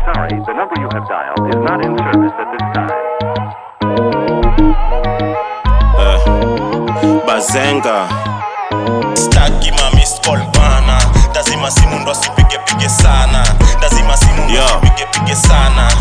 sorry, the number you have dialed is not in service at this time. bazenga staki mamiscol bana lazima simu ndo asipigepige sana lazima simu ndo asipigepige sana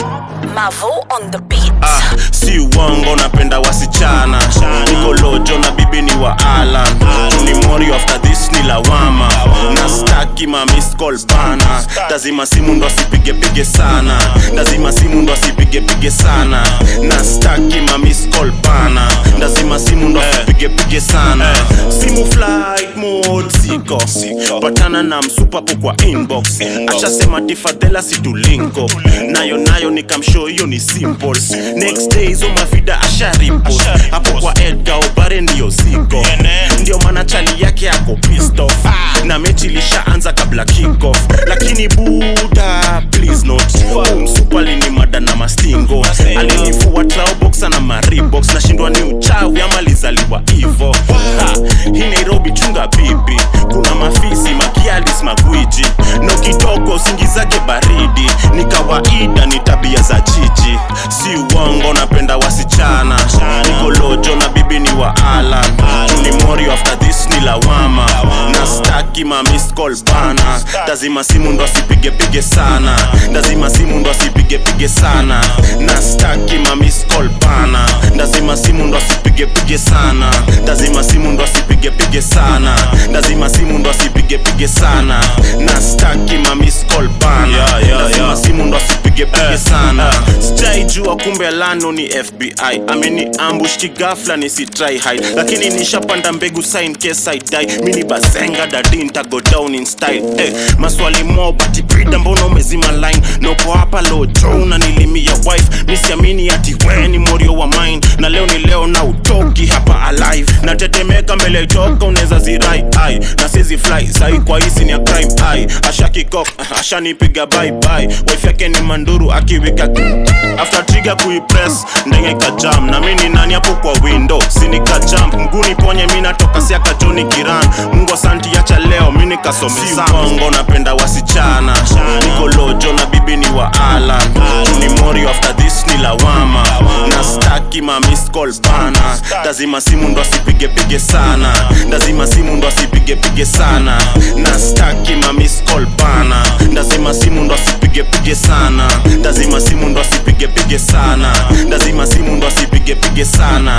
Mavo on the beat. ah, si uongo napenda wasichana niko lojo na bibi ni wa alan ni mori after this ni lawama na staki mamiscol bana lazima simu ndo asipigepige sana lazima simu ndo asipigepige sana na staki mamiscol bana lazima simu ndo asipigepige sana simu flight mode siko patana na msupapo kwa inbox ashasema tifadhela situlinko nayo nayo nikamshow hiyo ni simple next day hizo mavida asharipo hapo kwa edga obare ndiyo ziko ndio maana chali yake ako pissed off na mechi ilishaanza kabla kickoff lakini buda please not msupali ni mada na mastingo alinifua traoboxa na maribox nashindwa ni uchawi ama lizaliwa hivo Ha, hii nairobi chunga bibi kuna mafisi makialis magwiji no kitoko singizake baridi ni kawaida ni tabia za jiji si uongo napenda wasichana niko lojo na bibi ni wa alan ni mori after this ni lawama na staki mamiscol bana lazima simu ndo asipigepige sana lazima simu ndo asipigepige sana na staki mamiscol bana lazima simu ndo asipigepige sana lazima simu ndo asipigepige sana lazima simu ndo asipigepige sana na staki mamiscol bana lazima simu ndo asipigepige sana sijaijua kumbe lano ni fbi ameni ambush kigafla nisitry hide lakini nishapanda mbegu sign case I die mini bazenga dadi ntago down in style eh, maswali mo bati brida mbona umezima line noko hapa lojo unanilimia wife misiamini ati we ni morio wa mine na leo ni leo na utoki hapa alive natetemeka mbele itoka unaweza zirai ai na sizi fly sai kwa hisi ni ya crime ai ashakikok ashanipiga bye bye wife yake ni manduru akiwika after trigger kuipress ndenge kajam na mimi ni nani hapo kwa window sinika jump mguni ponye mimi natoka siaka Johnny Kiran Mungu asanti acha leo mimi nikasome sango napenda wasichana niko lojo na bibi ni wa Alan ni mori after this ni lawama na staki ma miss call bana lazima simu ndo asipige pige sana lazima simu ndo asipige pige sana na staki ma miss call bana lazima simu ndo asipige pige sana lazima simu ndo asipige pige sana lazima simu ndo asipige pige sana